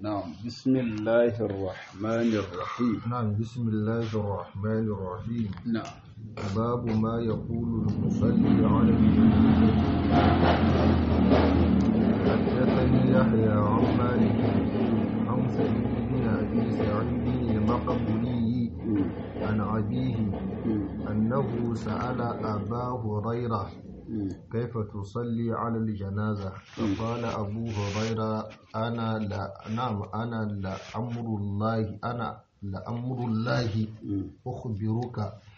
نعم بسم الله الرحمن الرحيم نعم بسم الله الرحمن الرحيم نعم باب ما يقول المصلي على الجنازة حدثني يحيى عن مالك عن سعيد بن أبي سعيد المقبولي عن أبيه أنه سأل أبا هريرة كيف تصلي على الجنازة فقال أبو هريرة أنا لا نعم أنا لأمر الله أنا لأمر الله أخبرك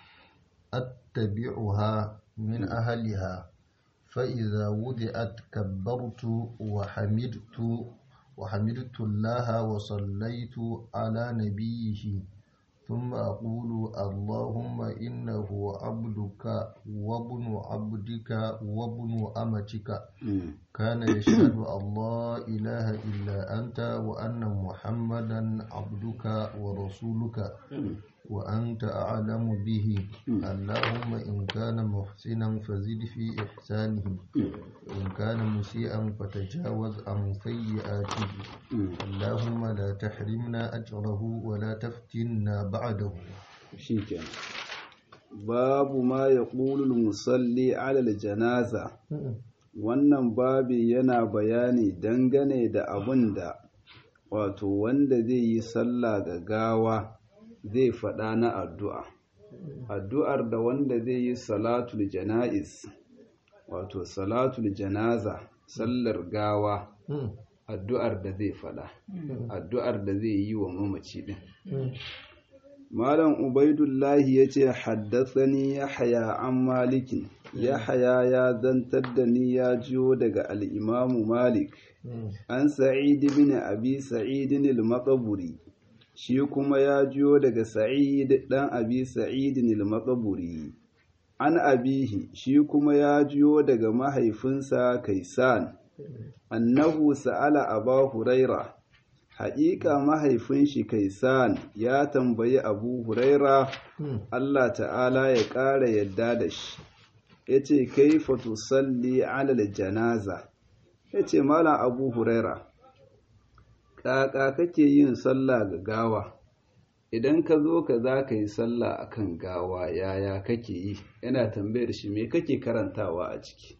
أتبعها من أهلها فإذا وضعت كبرت وحمدت وحمدت الله وصليت على نبيه ثم أقول اللهم إنه عبدك وابن عبدك وابن أمتك كان يشهد أن لا إله إلا أنت وأن محمدا عبدك ورسولك وأنت أعلم به اللهم إن كان محسنا فزد في إحسانه وإن كان مسيئا فتجاوز عن سيئاته اللهم لا تحرمنا أجره ولا تفتنا بعده شيكا باب ما يقول المصلي على الجنازة wannan babi yana bayani dangane da abin da wato wanda zai yi sallah ga gawa zai faɗa na addu'a addu'ar da wanda zai yi salatul jana'iz wato salatul janaza sallar gawa addu'ar da zai faɗa addu'ar da zai yi wa mamaci ɗin malam ubaidullahi ya ce haddasani ya haya an malikin ya haya ya zantar da ni ya jiyo daga al'imamu malik an sa'idi bin abi sa'idin al-maqburi shi kuma ya jiyo daga sa'id dan abi sa'idin al-maqburi an abihi shi kuma ya jiyo daga mahaifinsa kaisan annahu sa'ala aba huraira haƙiƙa mahaifin shi kaisan ya tambayi abu huraira Allah ta'ala ya ƙara yadda da shi ya ce kaifa tusalli alal janaza ya ce malam abu huraira ƙaƙa kake yin sallah ga gawa idan ka zo ka za ka yi sallah a kan gawa yaya kake yi yana tambayar shi me kake karantawa a ciki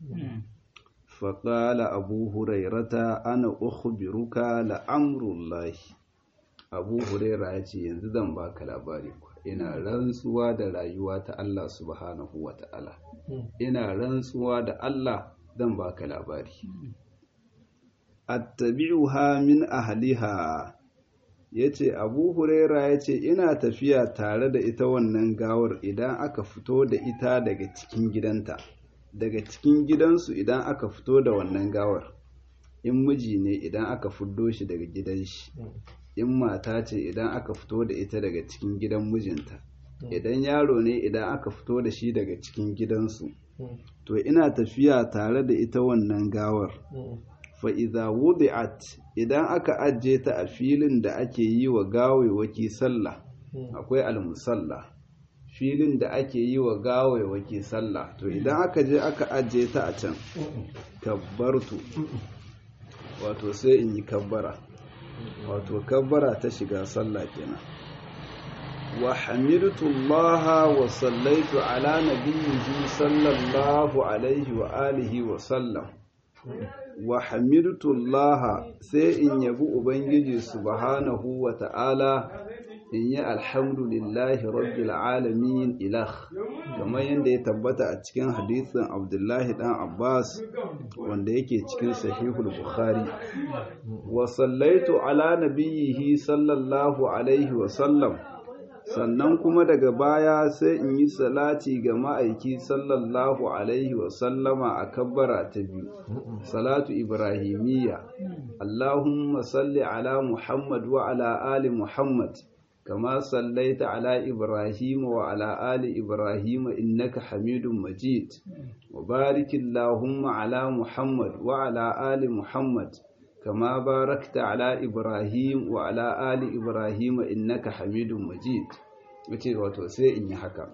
faƙala abu hurairata ana ukhbiruka la'amrullahi abu huraira ya ce yanzu zan baka labari ina rantsuwa da rayuwa ta Allah subhanahu wa ta'ala ina rantsuwa da Allah zan baka labari attabi'uha min ahliha yace Abu Huraira yace ina tafiya tare da ita wannan gawar idan aka fito da ita daga cikin gidanta daga cikin gidansu idan aka fito da wannan gawar in miji ne idan aka fiddo shi daga gidan shi in mata ce idan aka fito da ita daga cikin gidan mijinta idan yaro ne idan aka fito da shi daga cikin gidansu to ina tafiya tare da ita wannan gawar fa'iza wudi'at idan aka ajiye ta a filin da ake yi wa gawewaki sallah akwai almusalla filin da ake yi wa gawewaki sallah to idan aka je aka ajiye ta a can kabbartu wato sai in yi kabbara wato kabbara ta shiga sallah kenan wa hamidtu Allah wa sallaitu ala nabiyyi sallallahu alaihi wa alihi wa sallam wa hamidtu Allah sai in yabi ubangiji subhanahu wa ta'ala in yi alhamdulillahi rabbil alamin ilah kamar yadda ya tabbata a cikin hadisin abdullahi dan abbas wanda yake cikin sahihul bukhari wa sallaitu ala nabiyhi sallallahu alaihi wa sallam sannan kuma daga baya sai in yi salati ga ma'aiki sallallahu alaihi wa sallama a kabbara ta biyu salatu ibrahimiyya allahumma salli ala muhammad wa ala ali muhammad كما صليت على إبراهيم وعلى آل إبراهيم إنك حميد مجيد وبارك اللهم على محمد وعلى آل محمد كما باركت على إبراهيم وعلى آل إبراهيم إنك حميد مجيد wace wato sai in yi haka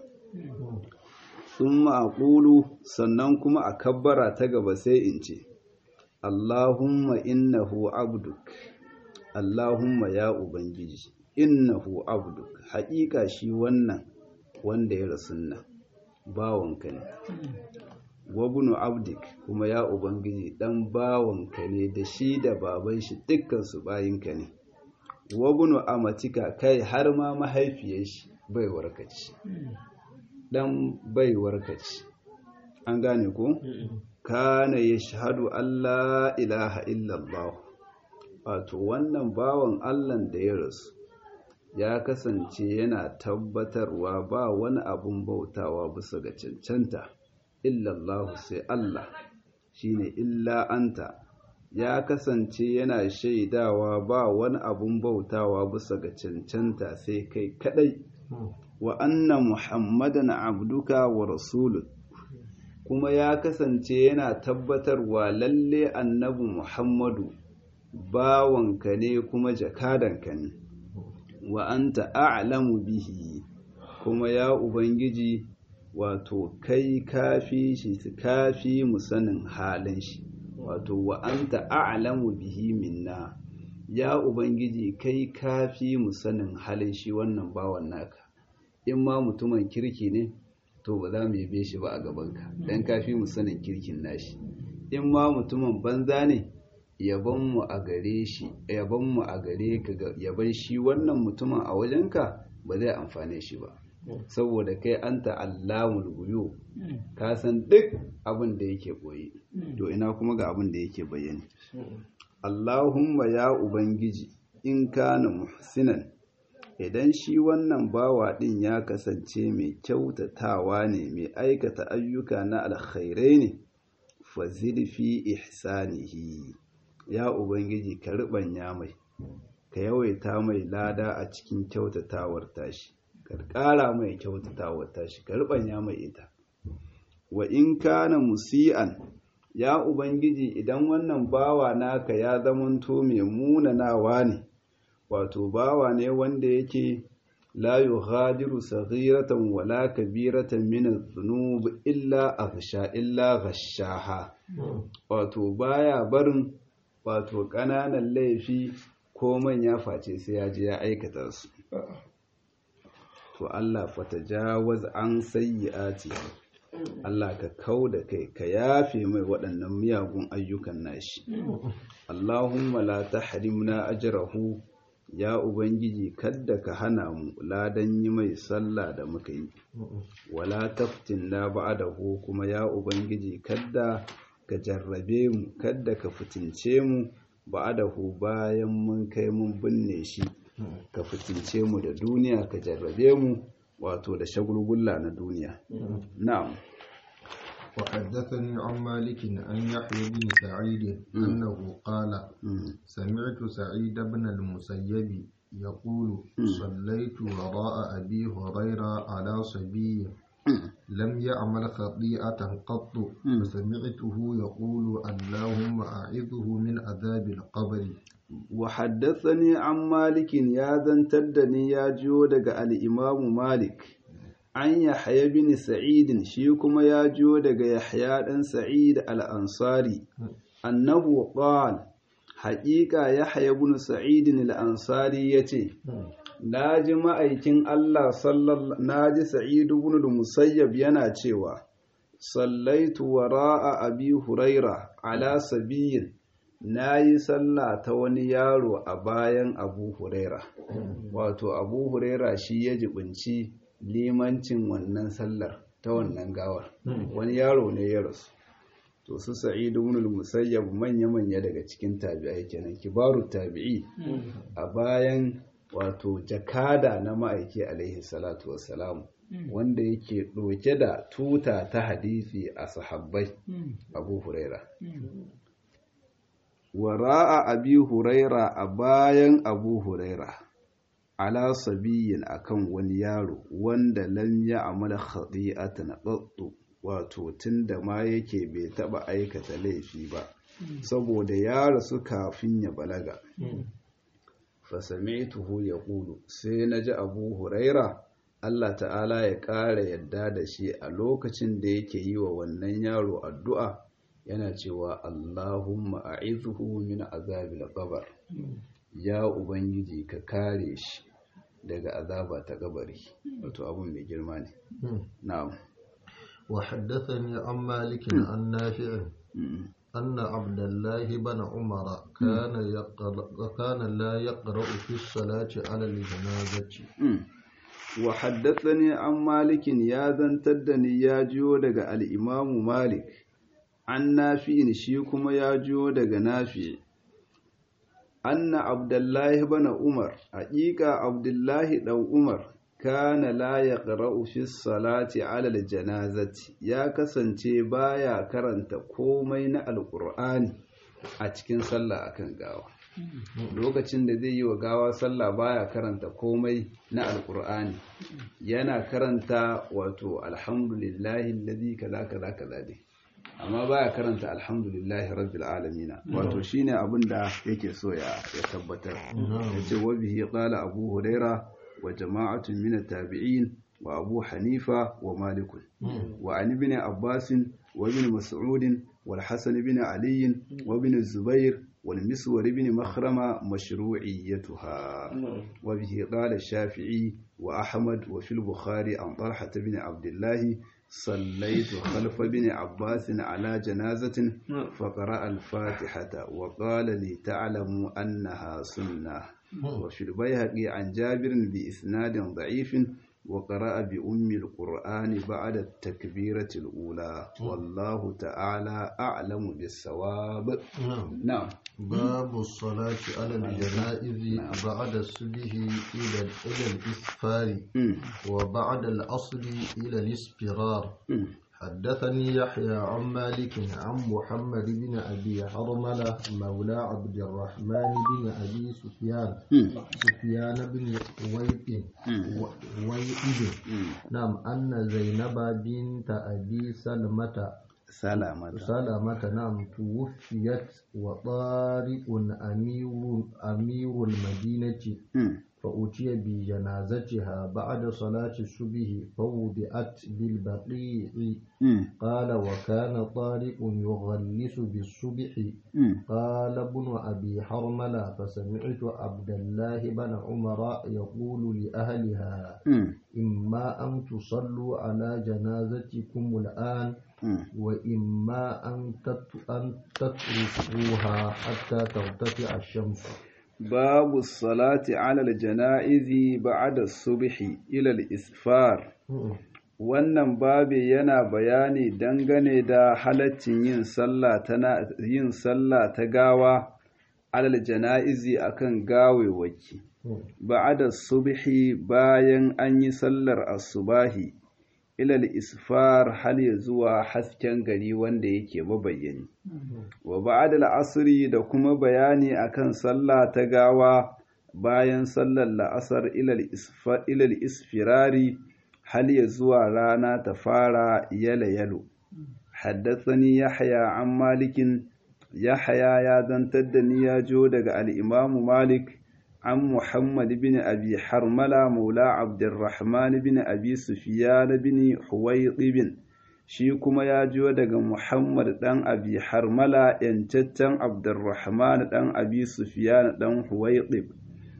sun ma'akulu sannan kuma a kabbara ta gaba sai in ce Allahumma innahu abduk Allahumma ya ubangiji innahu abduk haƙiƙa shi wannan wanda ya rasu nan bawanka ne wabunu abdik kuma ya ubangiji dan bawanka ne da shi da baban shi dukkan su bayinka ne wabunu amatika kai har ma mahaifiyar shi baiwar kaci dan baiwar kaci an gane ko kana yashhadu alla ilaha illallah wato wannan bawan Allah da ya rasu ya kasance yana tabbatarwa ba wani abun bautawa bisa ga cancanta illallahu sai Allah shine illa anta ya kasance yana shaidawa ba wani abun bautawa bisa ga cancanta sai kai kadai wa anna muhammadan abduka wa rasulun kuma ya kasance yana tabbatarwa lalle annabi muhammadu bawanka ne kuma jakadanka ne wa anta a'lamu bihi kuma ya ubangiji wato kai kafi shi kafi mu sanin halin shi wato wa anta a'lamu bihi minna ya ubangiji kai kafi mu sanin halin shi wannan bawan naka in ma mutumin kirki ne to ba za mu yabe shi ba a gabanka dan kafi mu sanin kirkin nashi in ma mutumin banza ne yabon mu a gare shi yabon mu a gare ka yaban shi wannan mutumin a wajenka ba zai amfane shi ba saboda kai an ta'allamul guyo ka san duk abin da yake boye to ina kuma ga abin da yake bayyane Allahumma ya ubangiji in kana muhsinan idan shi wannan bawa din ya kasance mai kyautatawa ne mai aikata ayyuka na alkhairai ne fazid fi ihsanihi ya ubangiji ka ribanya mai ka yawaita mai lada a cikin kyautatawar tashi ka ƙara mai kyautatawar tashi ka ribanya mai ita wa in kana musi'an ya ubangiji idan wannan bawa naka ya zamanto mai munanawa ne wato bawa ne wanda yake la yughadiru saghiratan wala kabiratan min adh-dhunub illa aghsha illa ghashaha wato baya barin wato ƙananan laifi ko manya face sai ya je ya aikata su to Allah fatajawaz an sayyi'ati Allah ka kau da kai ka yafe mai waɗannan miyagun ayyukan nashi Allahumma la tahrimna ajrahu ya ubangiji kadda ka hana mu ladan yi mai sallah da muka yi wala taftinna ba'dahu kuma ya ubangiji kadda ka jarrabe mu kadda ka fitince mu ba'dahu bayan mun kai mun binne shi ka fitince mu da duniya ka jarrabe mu wato da shagulgulla na duniya na'am وحدثني عن مالك عن يحيى بن سعيد أنه قال سمعت سعيد بن المسيب يقول صليت وراء أبي هريرة على صبي لم يعمل خطيئة قط فسمعته يقول اللهم أعذه من عذاب القبر وحدثني عن مالك يا ذن تدني يا جودك الإمام مالك an yahya bin sa'idin shi kuma ya jiyo daga yahya dan sa'id al-ansari annahu qala haqiqa yahya bin sa'idin al-ansari yace naji ma'aikin Allah sallallahu naji sa'id ibn al-musayyab yana cewa sallaitu wara'a abi huraira ala sabiyin nayi sallah ta wani yaro a bayan abu huraira wato abu huraira shi ya jibinci limancin wannan sallar ta wannan gawar wani yaro ne ya rasu to su sa'idu ibn al-musayyab manya-manya daga cikin tabi'ai kenan kibaru tabi'i a bayan wato jakada na ma'aiki alaihi salatu wassalam wanda yake ɗauke da tuta ta hadisi a sahabbai abu huraira wara'a abi huraira a bayan abu huraira ala sabiyin akan wani yaro wanda lam ya amala khati'atan qattu wato tunda ma yake bai taba aikata laifi ba saboda ya rasu kafin ya balaga fa sami'tuhu yaqulu sai naji Abu Huraira Allah ta'ala ya ƙara yadda da shi a lokacin da yake yi wa wannan yaro addu'a yana cewa Allahumma a'idhu min azabil qabr ya ubangiji ka kare shi daga azaba ta kabari wato abun mai girma ne na'am وحدثني عن مالك عن نافع أن عبد الله بن عمر كان يقرأ كان لا يقرأ في الصلاة على الجنازة وحدثني عن مالك يا زنتدني يا جيو daga al-Imam Malik an nafi shi kuma ya jiyo daga nafi anna Abdullahi ibn Umar haƙiƙa Abdullahi dan Umar kana la yaqra'u fi salati 'ala al-janazati ya kasance baya karanta komai na alqur'ani a cikin sallah akan gawa lokacin da zai yi wa gawa sallah baya karanta komai na alqur'ani yana karanta wato alhamdulillahi alladhi kaza kaza kaza dai amma baya karanta alhamdulillahi rabbil alamin wato shine abin da yake so ya tabbatar yace wa bihi qala abu huraira وجماعة من التابعين وأبو حنيفة ومالك وعن ابن عباس وابن مسعود والحسن بن علي وابن الزبير والمسور بن مخرمة مشروعيتها وبه قال الشافعي وأحمد وفي البخاري عن طلحة بن عبد الله صليت خلف ابن عباس على جنازة فقرأ الفاتحة وقال لي تعلموا أنها سنة وفي البيهقي عن جابر بإسناد ضعيف وقرأ بأم القرآن بعد التكبيرة الأولى والله تعالى أعلم بالصواب نعم باب الصلاة على الجنائز بعد الصبح إلى إلى الإسفار وبعد العصر إلى الاصفرار حدثني يحيى عن مالك عن محمد بن أبي حرملة مولى عبد الرحمن بن أبي سفيان سفيان بن ويب ويب نعم أن زينب بنت أبي سلمة سلامة سلامة نعم توفيت وطارق أمير أمير المدينة فأتي بجنازتها بعد صلاة الصبح فوضعت بالبقيع قال وكان طارق يغلس بالصبح قال ابن أبي حرملة فسمعت عبد الله بن عمر يقول لأهلها إما أن تصلوا على جنازتكم الآن وإما أن تتركوها حتى ترتفع الشمس باب الصلاة على الجنائز بعد الصبح إلى الإسفار wannan babi yana bayani dangane da halaccin yin sallah ta yin sallah ta gawa alal jana'izi akan gawewaki ba'da subhi bayan an yi sallar asubahi ilal isfar hal ya zuwa hasken gari wanda yake mabayyani wa ba'da al'asri da kuma bayani akan sallah ta gawa bayan sallar la'asar ilal isfirari hal ya zuwa rana ta fara yalo yalo haddathani yahya an malikin yahya ya zantar da ni ya jo daga al-imamu malik عن محمد بن أبي حرملة مولى عبد الرحمن بن أبي سفيان بن حويطب shi kuma ya jiyo daga Muhammad ɗan Abi Harmala ‘yancaccen Abdurrahman ɗan Abi Sufyan ɗan Huwaiɗib.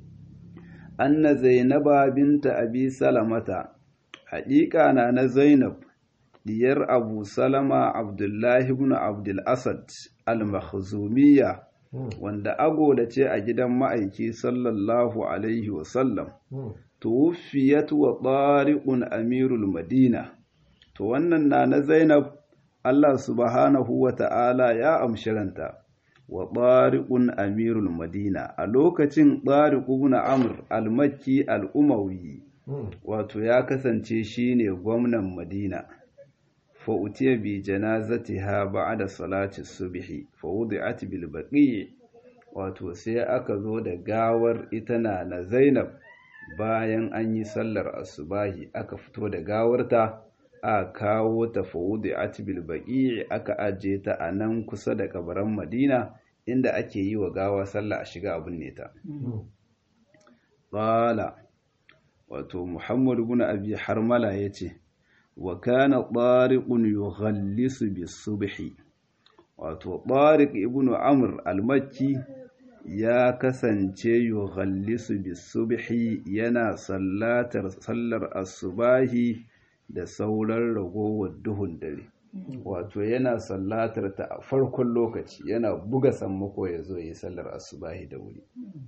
Anna Zainaba binta Abi Salamata, haƙiƙa na na Zainab, diyar Abu Salama Abdullahi ibn Abdul Asad al-Makhzumiyya. wanda agoda ce a gidan ma'aiki sallallahu alaihi wasallam tuwufiyat wa tariqun amirul madina to wannan na na zainab Allah subhanahu wa ta'ala ya amshiranta wa tariqun amirul madina a lokacin tariq ibn amr al-makki al-umawi wato ya kasance shine gwamnan madina فأتي بجنازتها بعد صلاة الصبح فوضعت بالبقيع wato sai aka zo da gawar itana na Zainab bayan an yi sallar asubahi aka fito da gawarta a kawo ta fawudi bil baqi aka aje ta a nan kusa da kabaran Madina inda ake yi wa gawa sallah a shiga abun ne ta qala wato Muhammad ibn Abi Harmala yace wa kana tariqun yughallisu bis-subhi wato tariq ibn amr al-makki ya kasance yughallisu bisubhi yana sallatar sallar asubahi da sauran ragowar duhun dare wato yana sallatar ta a farkon lokaci yana buga sammako ya zo yi sallar asubahi da wuri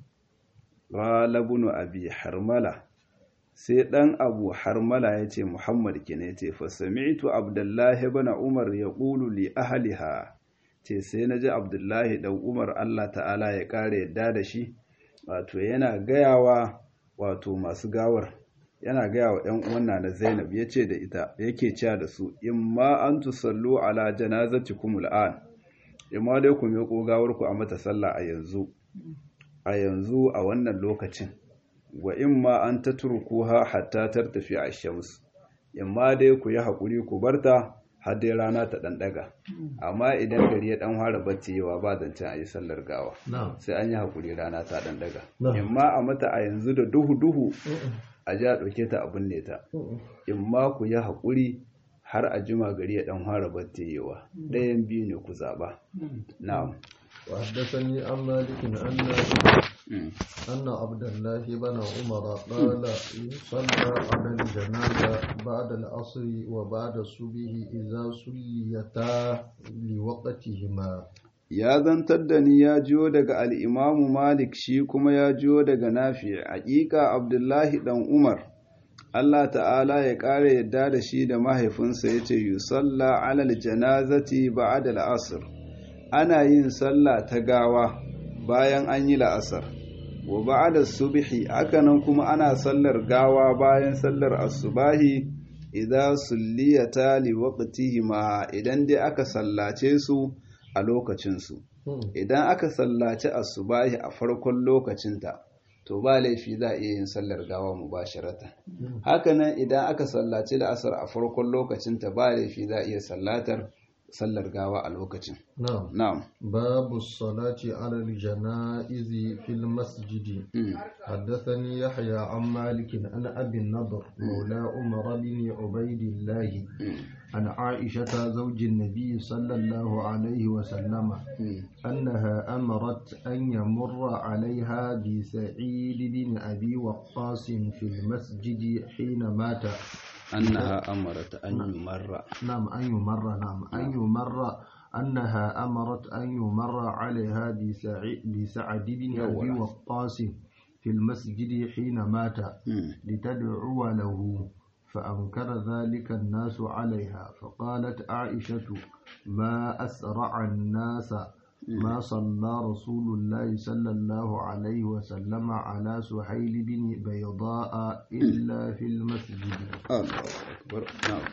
ghalabunu abi harmala sai dan abu harmala ya ce muhammad kine ya ce fa sami'tu abdullahi ibn umar ya qulu li ahliha ce sai naji abdullahi dan umar Allah ta'ala ya kare yadda da shi wato yana gayawa wato masu gawar yana gaya wa ‘yan uwanna na Zainab ya ce da ita yake cewa da su, in ma an tusallu ala janazati kumul'an, in ma dai ku miƙo gawarku a mata sallah a yanzu, a yanzu a wannan lokacin, wa in ma an ta turku ha hatta tar tafi a shams, in ma dai ku yi haƙuri ku barta har dai rana ta ɗan ɗaga, amma idan gari ya ɗan fara bacci yawa ba zancen a yi sallar gawa, sai an yi haƙuri rana ta ɗan ɗaga. In ma a mata a yanzu da duhu-duhu a ji a ɗauke ta abin ne ta in ma ku yi haƙuri har a jima gari ya ɗan fara batteyewa ɗayan biyu ne ku zaɓa na'am وحدثني عن مالك أن أن عبد الله بن عمر قال صلى على الجنازة بعد العصر وبعد الصبح إذا صليتا لوقتهما ya zantar da ni ya jiyo daga al'imamu Malik shi kuma ya jiyo daga nafi haƙiƙa Abdullahi ɗan Umar, Allah ta'ala ya ƙara yadda da shi da mahaifinsa ya ce, Yusalla alal janazati ba'ad la'asar, ana yin sallah ta gawa bayan an yi la'asar, wa ba'ad subhi hakanan kuma ana sallar gawa bayan sallar asubahi idan sulliyata li waqtihima idan dai aka sallace su a lokacinsu idan aka sallaci asubahi a farkon lokacinta to ba laifi za a iya yin sallar gawa mubasharatan hakanan idan aka sallaci da asar a farkon lokacinta ba laifi za a iya sallatar sallar gawa a lokacin na'am babu salati ala janaizi fil masjidi حدثني يحيى عن مالك عن أبي النضر مولى عمر بن عبيد الله عن عائشة زوج النبي صلى الله عليه وسلم أنها أمرت أن يمر عليها بسعيد بن أبي وقاص في المسجد حين مات أنها أمرت أن يمر نعم أن يمر نعم أن يمر أنها أمرت أن يمر عليها بسعد بن أبي وقاص في المسجد حين مات لتدعو له فأنكر ذلك الناس عليها فقالت عائشة ما أسرع الناس ما صلى رسول الله صلى الله عليه وسلم على سهيل بن بيضاء إلا في المسجد الله أكبر نعم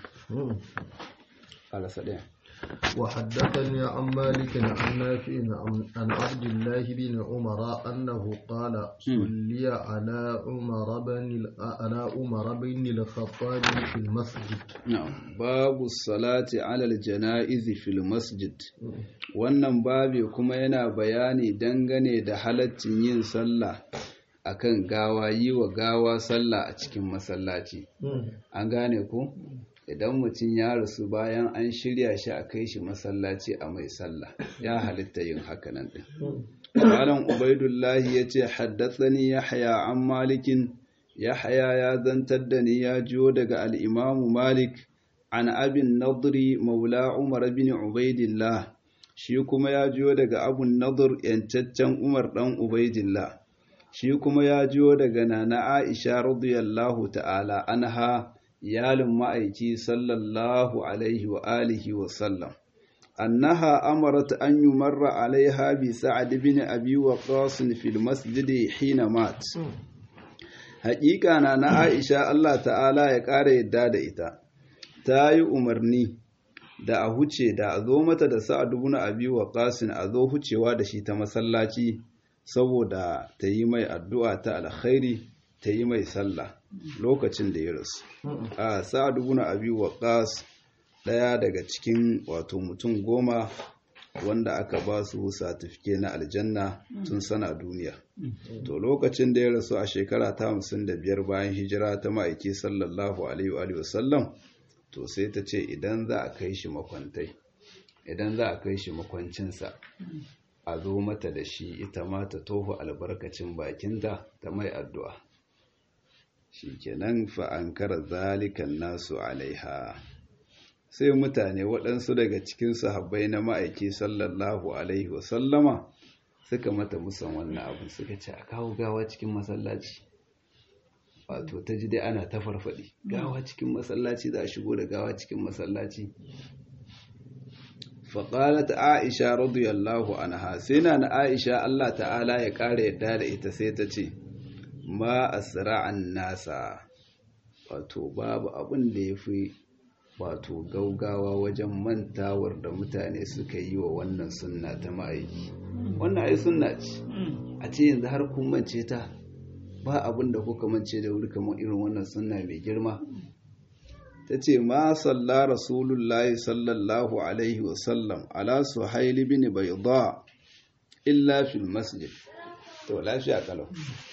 على سلام وحدثني عن مالك عن نافع عن عبد الله بن عمر أنه قال صلي على عمر بن على عمر بن الخطاب في المسجد نعم باب الصلاة على الجنائز في المسجد wannan babi kuma yana bayani dangane da halaccin yin sallah akan gawa yi wa gawa sallah a cikin masallaci an gane ku idan mutum ya rasu bayan an shirya shi a kai shi masallaci a mai sallah ya halitta yin hakanan din malam ubaidullahi ya ce haddatsani yahya an malikin yahya ya zantar da ni ya jiyo daga al'imamu malik an abin nadri maula umar bin ubaidillah shi kuma ya jiyo daga abun nadir yancaccen umar dan ubaidillah shi kuma ya jiyo daga nana aisha radiyallahu ta'ala anha iyalin ma'aiki sallallahu alaihi wa alihi wa sallam annaha amarat an yumarra alaiha bi sa'ad bin abi waqas fil masjid hina mat haƙiƙa na na Aisha Allah ta'ala ya ƙara yadda da ita ta yi umarni da a huce da a zo mata da sa'ad bin abi waqas a zo hucewa da shi ta masallaci saboda ta yi mai addu'a ta alkhairi ta yi mai sallah lokacin da ya rasu a sa'ad ibn abi waqas daya daga cikin wato mutum goma wanda aka ba su satifike na aljanna tun sana duniya to lokacin da ya rasu a shekara ta hamsin da biyar bayan hijira ta ma'aiki sallallahu alaihi wa sallam to sai ta ce idan za a kai shi makwantai idan za a kai shi makwancinsa a zo mata da shi ita ma ta toho albarkacin bakinta ta mai addu'a shi kenan fa'ankar zalikan nasu alaiha sai mutane waɗansu daga cikin sahabbai na ma'aiki sallallahu alaihi wasallama suka mata musan wannan abin suka ce a kawo gawa cikin masallaci wato ta ji dai ana ta farfaɗi gawa cikin masallaci za a shigo da gawa cikin masallaci faƙalat aisha radiyallahu anha sai na na aisha Allah ta'ala ya ƙara yadda da ita sai ta ce ma asra'an nasa wato babu abin da ya fi wato gaugawa wajen mantawar da mutane suka yi wa wannan sunna ta ma'aiki wannan ai sunna ce a ce yanzu har kun mance ta ba abin da kuka mance da wuri kamar irin wannan sunna mai girma ta ce ma salla rasulullahi sallallahu alaihi wasallam ala suhaili bin bayda illa fil masjid to lafiya kalau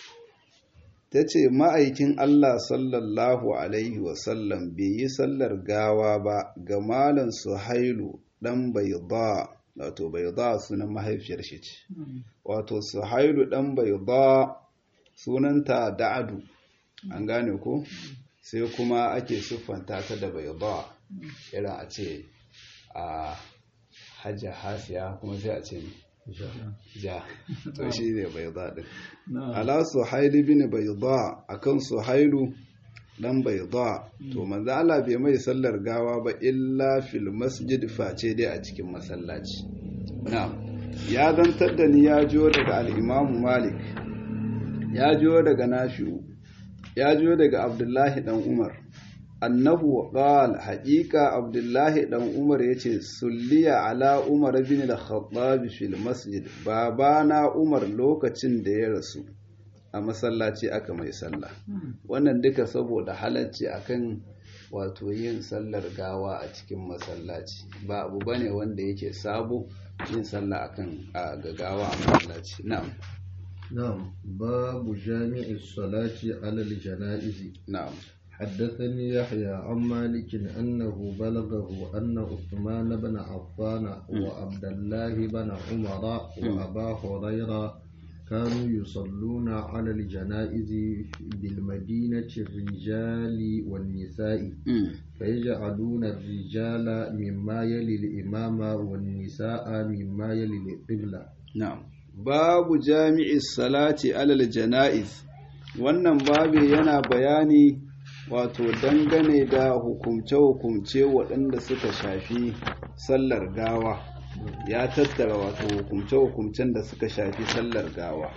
ta ce ma'aikin Allah sallallahu alaihi wasallam bai yi sallar gawa ba ga malan suhailu dan bayda wato bayda sunan mahaifiyar shi ce wato suhailu dan bayda sunanta da'adu an gane ko sai kuma ake siffanta ta da bayda irin a ce a hajja hasiya kuma sai a ce ja to shi ne bayda din ala suhailu bin bayda akan suhailu dan bayda to manzo Allah bai mai sallar gawa ba illa fil masjid face dai a cikin masallaci na'am ya zantar da ni ya jiyo daga al-Imam Malik ya jiyo daga Nafi'u ya jiyo daga Abdullahi dan Umar annahu qala haqiqa Abdullahi dan Umar yace sulliya ala Umar bin al-Khattab fil masjid babana Umar lokacin da ya rasu a masallaci aka mai sallah wannan duka saboda halacci akan wato yin sallar gawa a cikin masallaci ba abu bane wanda yake sabo yin sallah akan a gagawa a masallaci na'am نعم باب جامع الصلاة على الجنائز na'am حدثني يحيى عن مالك أنه بلغه أن عثمان بن عفان وعبد الله بن عمر وأبا هريرة كانوا يصلون على الجنائز بالمدينة الرجال والنساء Mm. فيجعلون الرجال مما يلي الإمام والنساء مما يلي القبلة na'am babu jami'i salati alal jana'iz wannan babu yana bayani wato dangane da hukumce-hukumce waɗanda suka shafi sallar gawa ya tattara wato hukumce-hukumcen da suka shafi sallar gawa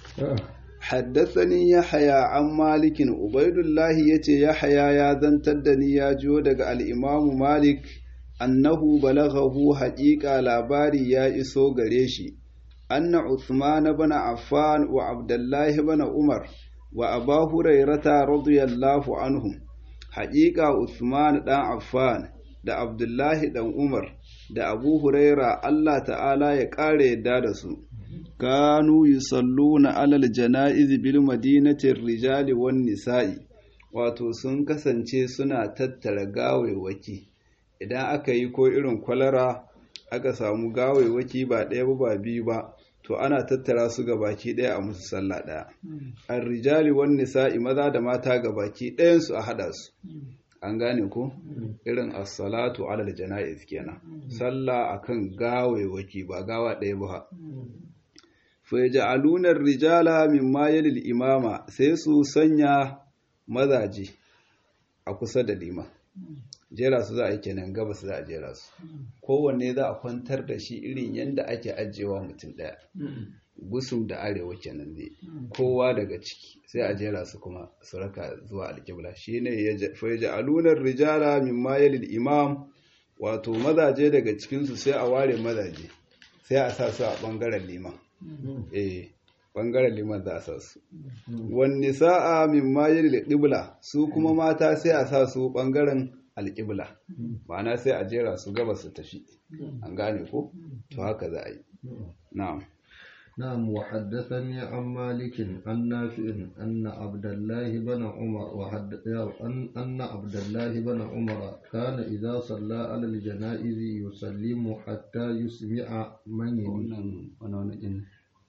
حدثني يحيى عن مالك عبيد الله يتي يحيى يا زنتدني يا جو daga al-Imam Malik annahu balaghahu haqiqa labari ya iso gare shi anna Uthman ibn Affan wa Abdullah ibn Umar wa Abu Hurairah radiyallahu anhum haqiqa Uthman dan Affan da Abdullah dan Umar da Abu Huraira Allah ta'ala ya kare yadda da su kanu yusalluna alal jana'iz bil madinati rijali wan nisa'i wato sun kasance suna tattara gawewaki idan aka yi ko irin kwalara aka samu gawewaki ba ɗaya ba ba biyu ba to ana tattara su ga baki ɗaya a musu sallah ɗaya ar rijali wan nisa'i maza da mata ga baki ɗayan su a hada su an gane ko irin as-salatu alal jana'iz kenan sallah akan gawewaki ba gawa ɗaya ba fayaj'aluna ar-rijala mimma yalil imama sai su sanya mazaje a kusa da liman jera su za a yi kenan gabas za a jera su kowanne za a kwantar da shi irin yadda ake ajiyewa mutum ɗaya gusum da arewa kenan dai kowa daga ciki sai a jera su kuma su raka zuwa alƙibla shine fayaj'aluna ar-rijala mimma yalil imam wato mazaje daga cikinsu sai a ware mazaje sai a sa su a ɓangaren liman eh bangaren liman za a sa su wani sa'a min mayar da ƙibla su kuma mata sai a sa su bangaren alƙibla ma'ana sai a jera su gaba su tafi an gane ko to haka za a yi na'am نعم وحدثني عن مالك عن نافع أن عبد الله بن عمر وحد... أن... أن عبد الله بن عمر كان إذا صلى على الجنائز يسلم حتى يسمع من يليه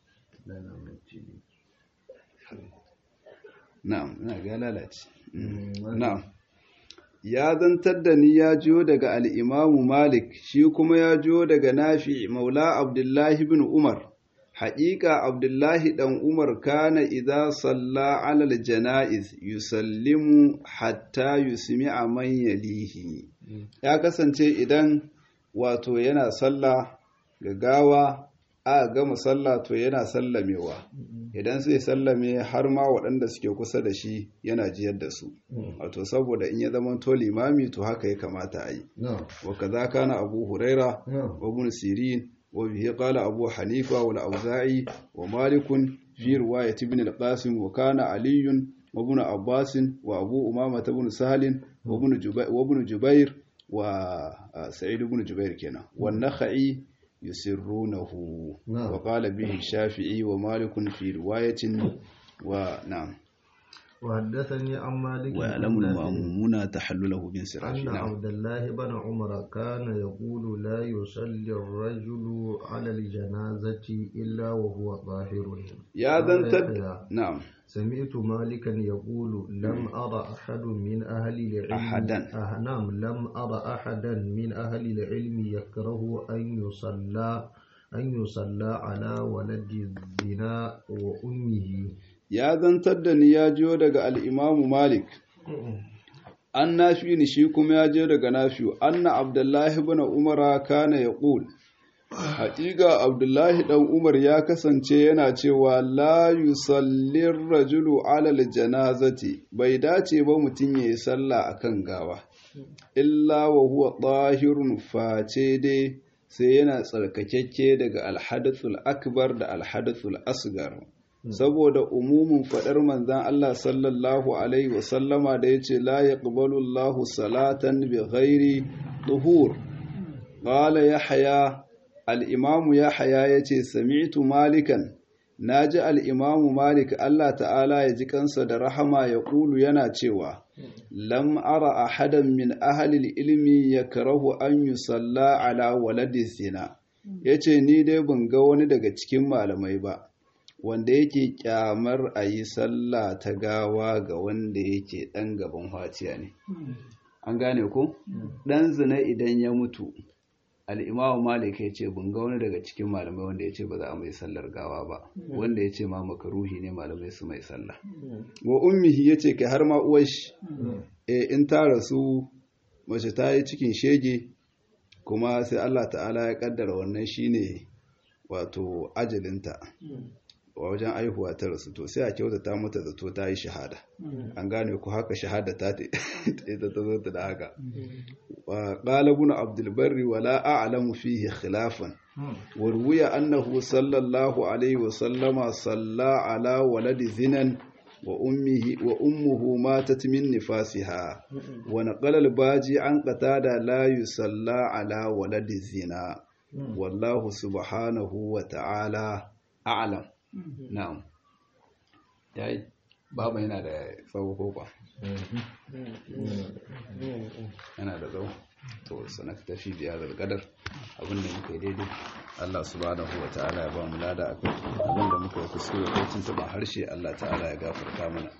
na'am ina ga lalace na'am ya zantar da ni ya jiyo daga al'imamu malik shi kuma ya jiyo daga nafi maula abdullahi bin umar haƙiƙa abdullahi ɗan umar kana idza salla alal jana'iz yusallimu hatta yusmi'a man yalihi ya kasance idan wato yana sallah ga gawa a gama sallah to yana sallamewa idan sai sallame har ma waɗanda suke kusa da shi yana jiyar da su wato saboda in ya zama to limami to haka ya kamata a yi wa kaza kana abu huraira wa ibn sirin wa bihi qala abu hanifa wal auza'i wa malik fi riwayat ibn al-qasim wa kana ali wa ibn abbas wa abu umama ibn sahl wa ibn jubair wa ibn jubair wa sa'id ibn jubair kenan wa nakhai يسرونه نعم. وقال به الشافعي ومالك في رواية ونعم وحدثني عن مالك ويعلم المأمومون تحلله بانصراف أن نعم. عبد الله بن عمر كان يقول لا يصلي الرجل على الجنازة إلا وهو طاهر يا ذا انتد نعم سمعت مالكا يقول لم أرى أحد من أهل العلم أحدا أه نعم لم أرى أحدا من أهل العلم يكره أن يصلى أن يصلى على ولد الزنا وأمه ya zantar da ni ya jiyo daga al'imamu Malik, an nafi ni shi kuma ya jiyo daga nafi, anna Abdullahi bin Umara kana ya ƙul. Haƙiƙa Abdullahi ɗan Umar ya kasance yana cewa la yusallin rajulu alal janazati bai dace ba mutum ya yi sallah a kan gawa, illa wa huwa ɗahirun face dai sai yana tsarkakekke daga alhadathul akbar da alhadathul asgar. saboda umumin faɗar manzan Allah sallallahu Alaihi wasallama da ya ce la ya Allahu salatan bi ghairi tuhur. Ƙala ya haya, al'imamu ya haya ya ce, Sami'tu malikan, na ji al'imamu malik Allah ta'ala ya ji kansa da rahama ya ƙulu yana cewa, Lam ara ahadan min ahalil ilmi ya karahu an yi salla ala waladin zina, ya ce, Ni dai ban ga wani daga cikin malamai ba. wanda yake kyamar a yi sallah ta gawa ga wanda yake ɗan gaban haciya ne an gane ko ɗan zina idan ya mutu al'imamu malik ya ce ban ga wani daga cikin malamai wanda ya ce ba za a mai sallar gawa ba wanda ya ce ma makaruhi ne malamai su mai sallah wa ummihi ya ce kai har ma uwashi e in ta rasu mace ta yi cikin shege kuma sai allah ta'ala ya kaddara wannan shine wato ajalinta a wajen aihuwa ta rasu to sai a kyautata mata zato ta yi shahada an gane ku haka shahada ta ta ita ta zo ta da haka wa qala ibn abdul barri wa la a'lamu fihi khilafan wa ruwiya annahu sallallahu alaihi wa sallama salla ala waladi zinan wa ummihi wa ummuhu matat min nifasiha wa naqala al-baji an qatada la yusalla ala waladi zina wallahu subhanahu wa ta'ala a'lam na'am yayi baba yana da tsawo ko kwa yana da tsawo to sanak tafi biya da kadar abinda muka yi daidai Allah subhanahu wa ta'ala ya ba mu lada akai abinda muka yi kuskure ko tuntuban harshe Allah ta'ala ya gafarta mana